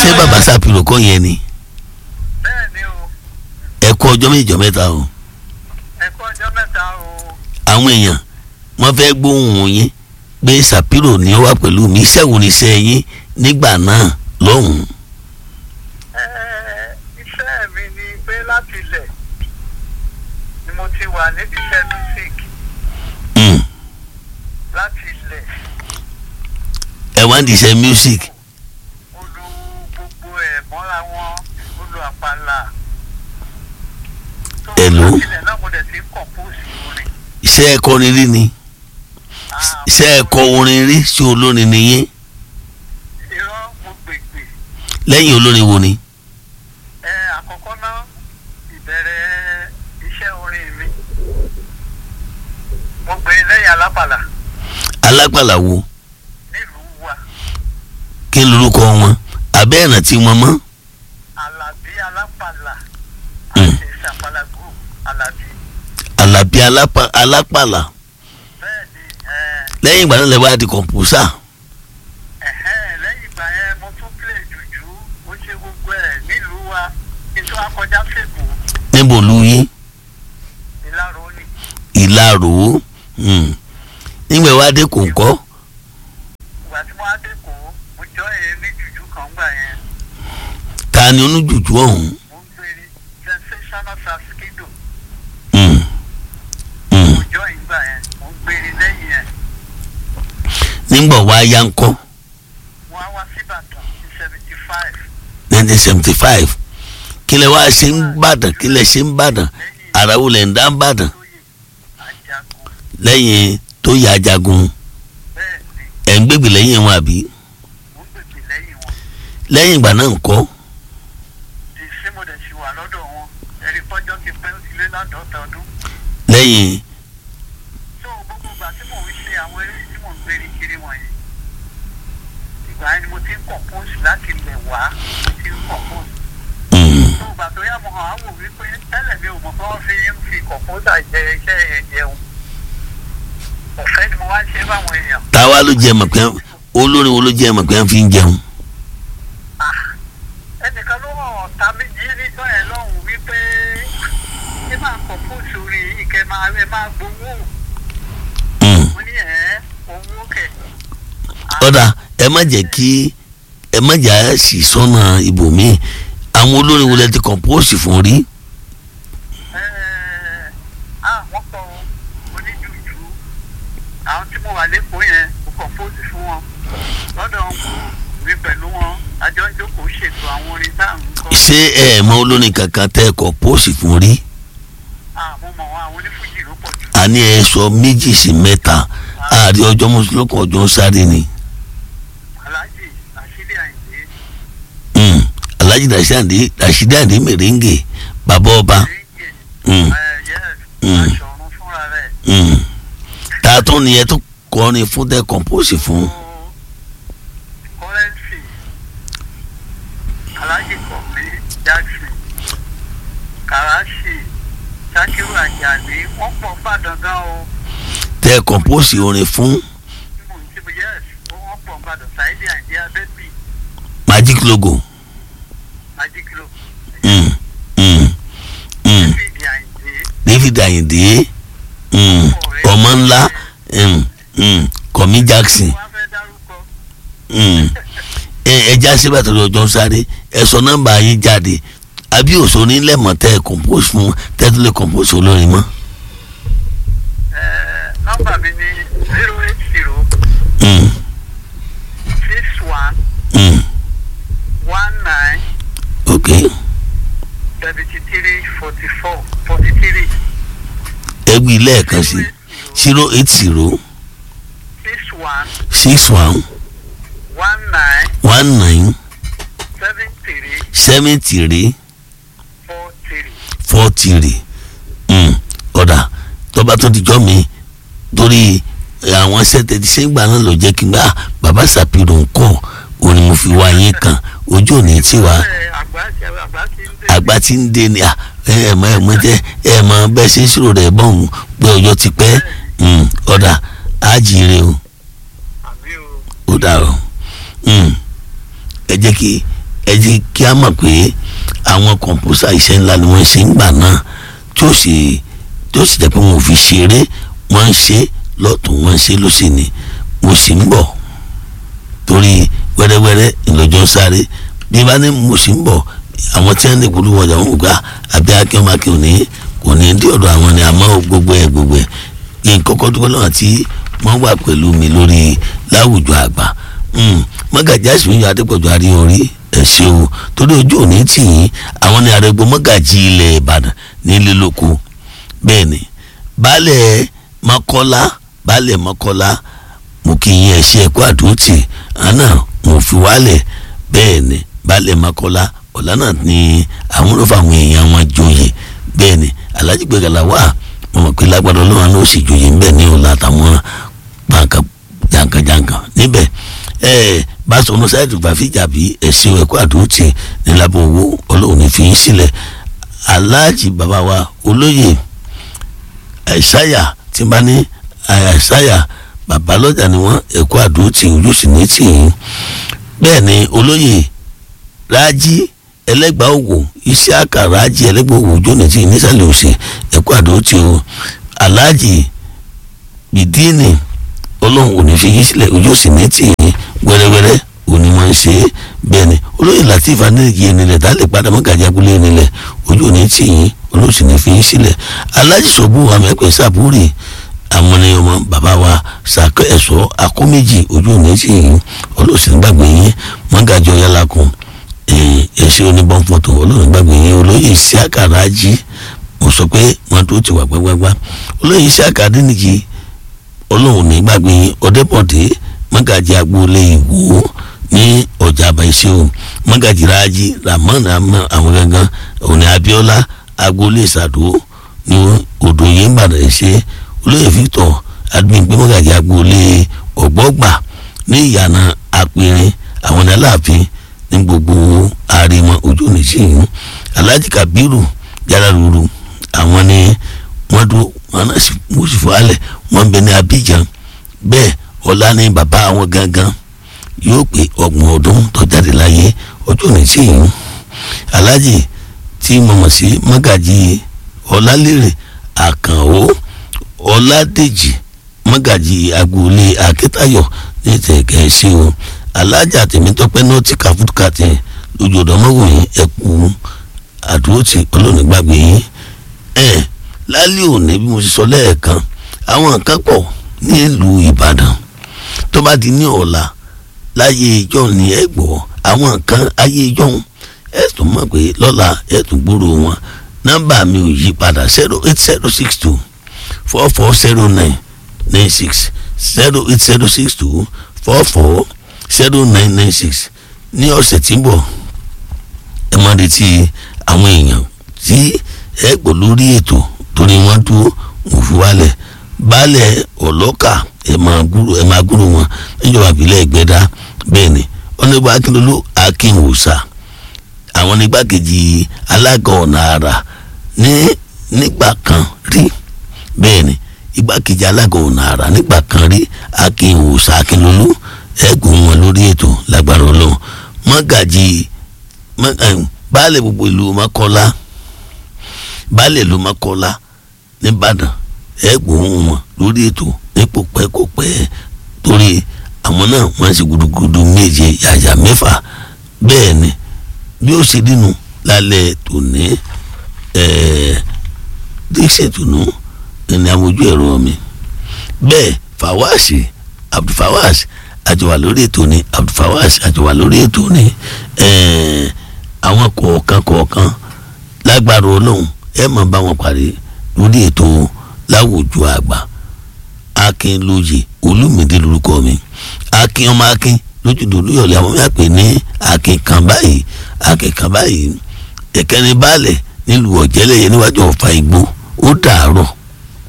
ṣé bàbá sàpìlò kọ́ yẹn ni bẹ́ẹ̀ ni o ẹ kú ọjọ́ méjì ọjọ́ mẹ́ta o ẹ kú ọjọ́ mẹ́ta o àwọn èèyàn wọ́n fẹ́ gbóhùn yín pé sàpìlò ní ó wà pẹ̀lú mi iṣẹ́ wo ni iṣẹ́ yín nígbà náà lọ́hùn-ún Ẹ, iṣẹ́ mi ni pé láti ilẹ̀ ni mo ti wà níbi iṣẹ́ music Mm. láti ilẹ̀ ẹ wá ń di iṣẹ́ music mo lu gbogbo ẹ̀ mọ́ra wọn mo lu àpàlà tó Hello? láti ilẹ̀ náà mo dẹ̀ ti ń compose orin iṣẹ́ ẹ̀kọrin rí ni Ah, iṣẹ́ ẹ̀kọ orin rí sí olórin nìyẹn irọ́ mo gbègbè lẹ́yìn olórin wo ni ẹ àkọ́kọ́ náà ìbẹ̀rẹ̀ iṣẹ́ orin mi mo gbé lẹ́yìn alápàlà alágbàlà wo nílùú wa kí n lorúkọ wọn abẹ́ ẹ̀nà tí wọ́n mọ́ alábí alápàlà Mm. àti ìsàpàlà group alábí alábí alápá- alápàlà bẹ́ẹ̀ ni ẹ lẹ́yìn ìgbà náà lè wá di kọ̀mpúsà ẹ̀hẹ́n lẹ́yìn ìgbà yẹn mo tún play jùjú ó ṣe gbogbo ẹ̀ nílùú wa kí n tó akọjá fèkó níbo lu yín ìlàrọ̀ òní ìlarò mm. nígbà wá dé kò ń kọ́ ìgbà tí mo á dé kó mo jọ ẹ̀ ní jùjú kan gbà yẹn ta ni oníjùjú ọ̀hún mo ń gbé ní sensational saskido Mm. Mm. mo jọ ìgbà yẹn mo ń gbé ní lẹ́yìn ẹ̀ nígbà wá yá ń kọ́ wọ́n á wá síbàdàn ní seventy five nineteen seventy five kí lẹ wá ṣe ń bàdàn kí lẹ ṣe ń bàdàn lẹ́yìn àràwọ̀ lẹ̀ ń dá ń bàdàn lóye ajagun lẹ́yìn tó yà ajagun bẹ́ẹ̀ ni ẹ̀ ń gbègbè lẹ́yìn wọn àbí mo ń gbègbè lẹ́yìn wọn lẹ́yìn ìgbà náà ń kọ́ di sí mo dẹ̀ ti wà lọ́dọ̀ wọn ẹ̀rí pọ́jọ́ ti pẹ́ ó ti lé láàdọ́ta ọdún lẹ́yìn tó gbogbo ìgbà tí mò ń ṣe àwọn eré tí mò ń gbé ní kiri wọ̀nyí ìgbà yẹn ni mo ti ń compose láti ilẹ̀ wá mo ti ń compose mm, tó ìgbà tó yá mo hàn á wò wípé tẹ́lẹ̀ mi ò mọ̀ pé wọ́n fi ń fi composer jẹ iṣẹ́ yẹn jẹun ọ̀fẹ́ ni mo wá ń ṣe fáwọn èèyàn táwa ló jẹ́ mọ̀ pé olórin wo ló jẹ́ mọ̀ pé wọ́n fi ń jẹun ẹnìkan ló hàn ọ̀tá méjì níjọ́ yẹn lọ́hùn wípé ẹ máa compose orin yìí kẹ́ máa ẹ máa gbowó Mm. mo ní ẹ̀ owó kẹ̀ ọ̀dà ẹ má jẹ́ kí ẹ má jà á sì sọ́nà ibòmíì àwọn olórin wo lẹ ti compose fún rí Ẹ́ẹ̀, ah wọ́n kọ oníjùjú àwọn tí mo wà lẹ́kọ̀ọ́ yẹn mo compose fún wọn lọ́dọ̀ wọn mi pẹ̀lú wọn àjọ ń jókòó ṣètò àwọn orin tá à ń kọ ṣé ẹ mọ olórin kankan tẹ compose fún rí àwọn ọmọ wọn àwọn onífújì ló pọ̀ jù àní ẹ sọ méjì sí mẹ́ta ààrẹ ọjọ́ mọ́sálọ́kọ̀ ọjọ́ sáré ni aláàjì àṣírí àyìndé Mm. alhaji rasheed rasheed ade merengue bàbá ọba ríngè Mm. yes Mm. aṣọ ọ̀run fúnra rẹ̀ Mm. ta tó ni ẹ tó kọrin fún tẹ compose fún kọ́rẹ́ǹsì aláàjì kọ̀mí jackson kàràṣì sakiru ajani wọ́n pọ̀ fàdán gan o. tẹ compose orin fún yes wọ́n pọ̀ nǹkan ṣáìdì àìdí abẹ́bí magic logo májíkìlò Mm. Mm. Mm. fìdí àìdí david ayinde mm. ọmọ ńlá mm. Mm. kọmí jackson wọ́n fẹ́ dárúkọ Mm. ẹ ẹja síbẹ̀ tó lọ́jọ́ sáré ẹ sọ nọ́mbà yín jáde àbí òṣò nílẹ̀mọ̀ tẹ ẹ compose fún tẹ́tùlẹ̀ compose olórin mọ́. Ẹ̀, nọ́mbà mi ni zero eight zero Mm. six one Mm. one nine ok seventy three forty four forty three ẹgbẹ́ ilé ẹ̀kan sí zero eight zero six one six one one nine one nine seven three seven three four three. four three Mm. ọ̀dà tọ́ba tó ti jọ́ mi torí àwọn sẹ́tẹ̀ tí sẹ́gbà náà lọ jẹ́ kí n gbà bàbá sàpìrò ń kọ́ òun ni mo fi wá yín kan ojú òní tí wàá Ẹ̀, àgbà ti àgbà ti ń dé. àgbà tí ń dé ni à, ẹ ẹ mọ ẹ mọ jẹ ẹ mọ bẹ́ẹ̀ ṣe ń ṣòro rẹ̀ bọ́ọ̀mù pé ọjọ́ ti pẹ́ Mm. ọ̀dà àjèrè o àmì o. ó dà o Mm. ẹ jẹ́ kí ẹ jẹ́ kí a mọ̀ pé àwọn kọ̀ǹpútà iṣẹ́ ńlá ni wọ́n ṣe ń gbà náà tí ó sì tí ó sì jẹ́ pé wọn ò fi ṣeré wọ́n ń ṣe lọ́tún wọ́n ń ṣe lọ́sì ni mo sì ń bọ̀ torí wẹ́rẹ́wẹ́rẹ́ ìlọ́jọ́ sáré bí bá ní mo sì ń bọ̀ àwọn tí wọ́n lè polówó ọjà wọn gbà àbí akínwó akínwó ní kò ní dé ọ̀dọ̀ àwọn ni àmọ́ gbogbo ẹ̀ gbogbo ẹ̀ kí n kọ́kọ́ dúpẹ́ lọ́wọ́ tí wọ́n wà pẹ̀lú mi lórí láwùjọ àgbà mọ́gàjì àṣìwéyọ adépọ̀jù àríorí ẹ̀ ṣe o torí ojú òní tì yín àwọn ni àrẹ̀gbọ́ mọ́gàjì ilẹ̀ ìbàdàn nílé lóko bẹ́ẹ̀ ni baálẹ̀ mọ́kọ́lá baálẹ̀ mọ́kọ́lá mo kì í yẹn ṣe ẹ̀kọ́ àdótì àná mo fi wálẹ̀ bẹ́ẹ̀ ni baálẹ̀ mọ́kọ́lá ọ̀la náà ni àwọn olófà àwọn èèyàn wọn joyè bẹ́ẹ̀ ni alhaji gbẹ̀gàlà wà mo mọ̀ pé lágbàdo ọlọ́run náà ó sì joyè ńbẹ̀ ní ọ̀la àtàwọn pàǹkà jankan-jankan níbẹ̀ ẹ báṣọ sáyẹ̀dù gbàfíjà bí ẹ̀sìn ẹ̀kọ́ àdótì ní lábọ̀ owó ọlọ́run ní fi yín sílẹ̀ alhaji bàbá wa olóyè àìsáyà tí bá ní àìsáyà bàbá lọ́jà ni wọ́n ẹ̀kọ́ àdótì ojú sì ní tì yín bẹ́ẹ̀ ni olóyè rájí ẹlẹ́gbàá òwò iṣẹ́ àkàrà rájí ẹlẹ́gbàá òwò ojú ní tì yín nísàlẹ̀ òsè ẹ̀kọ́ àdótì o alhaji bìdíìnì ọlọ́run ò ní fi yín sílẹ̀ ojú sì ní tì yín wẹ́rẹ́wẹ́rẹ́ òní wọ́n ń ṣe é bẹ́ẹ̀ ni olóyè latif aniliki enilẹ̀ tá a lè padà mọ́ gàjà abúlé enilẹ̀ ojú ò ní tì yín olóyè sì ní fi yín sílẹ̀ alájí sọ́bù amẹ́pẹ́ sàbúrì àwọn ni ọmọ bàbá wa sàkẹ́ ẹ̀sọ́ akóméjì ojú ò ní tì yín olóyè sì ní gbàgbé yín mọ́gàjọ yálàkùn ẹ̀ṣẹ́ oníbọ̀npọ̀tò olóyè gbàgbé yín olóyè ìṣíàkàrà jí mo sọ pé wọn tó ti wà gbágbágbá olóyè ìṣíàkàrà nìjì olóhùn ní gbàgbé ọdẹbọdẹ mọgàjì agboolé ìwò ní ọjà àbáyṣe o mọgàjì rájí ramon àwọn gangan òní abiola agboolé ìsàdó ní odò yéńbàdàn ṣe olóyè victor adúgbò mọgàjì agboolé ọgbọgbà ní ìyànà apẹrin àwọn ní aláàfin ní gbogbo àrèmọ ojú nìṣẹyìn alhaji kabiru yàrá ruru àwọn ní wọn dúró wọn náà sì mú sí fún alẹ wọn bẹ ní abidjan bẹ́ẹ̀ ọlá ní bàbá àwọn gangan yóò pé ọgbọ̀n ọdún tó jáde láyé ọjọ́ ní tí yìí alájì tí mo mọ̀ sí mọ́gàjì ọlálérè àkànó ọládèjì mọ́gàjì agboolé akíntayọ̀ ní tẹ̀kẹ́ sí o alájà tèmítọ́pẹ́ náà ti kàfúkà tẹ̀ lójú ọ̀dọ́ mọ́wòyìn ẹ̀kú àdúrótì ọlọ́ọ̀nìgbàgbé yín ẹ̀ lálẹ́ òní bí mo ti sọ lẹ́ẹ̀kan àwọn nǹkan pọ̀ nílùú ìbàdàn tó bá di ní ọ̀la láyé ìjọ ní ẹ gbọ́ àwọn nǹkan ayé ìjọ ẹ tún mọ̀ pé lọ́la ẹ tún gbúrò wọn nọ́mbà mi ò yí padà zero eight zero six two four four zero nine nine six zero eight zero six two four four zero nine nine six ní ọ̀sẹ̀ tí ń bọ̀ ẹ máa retí àwọn èèyàn tí ẹ gbọ́ lórí ètò torí wọ́n dúró wọ́n fi wálẹ̀ baálẹ̀ ọlọ́kà ẹ máa gúrò ẹ máa gúrò wọn níjọba ìbílẹ̀ ìgbẹ́dá bẹ́ẹ̀ ni ọ̀nẹ́gbà akínlólú akínwòsà àwọn nígbàkejì alága ọ̀nà àrà ní nígbà kan rí bẹ́ẹ̀ ni igbákejì alága ọ̀nà àrà nígbà kan rí akínwòsà akínlólú ẹ̀gùn wọn lórí ètò lágbára ọlọ́run mọ́gàjì baálẹ̀ gbogbo ìlú mọ́kọ́lá baálẹ̀ ìlú mọ́kọ́lá nìbàdàn ẹgbòhún wọn lórí ètò nípò pẹ́kọ̀pẹ́ torí àwọn náà wọ́n ṣe gudugudu méje yàyà mẹ́fà bẹ́ẹ̀ ni bí ó ṣe dínú lálẹ́ tòní díṣẹ́ tònú ẹni amójú ẹ̀rọ mi bẹ́ẹ̀ fawasi abdulfawaz àjọwà lórí ètò ni abdulfawaz àjọwà lórí ètò ni àwọn kọ̀ọ̀kan kọ̀ọ̀kan lágbára ọlọ́run ẹ máa bá wọn parí lórí ètò láwùjọ àgbà akin lóye olùmìdí lórúkọ mi akin ọmọ akin lójúdò olúyọ̀lẹ̀ àwọn mi àpè ní akin kan báyìí akin kan báyìí ẹ̀kẹ́ni baálẹ̀ nílùú ọ̀jẹ́lẹ̀yẹ níwájú ọ̀fà ìgbó ó dàárọ̀.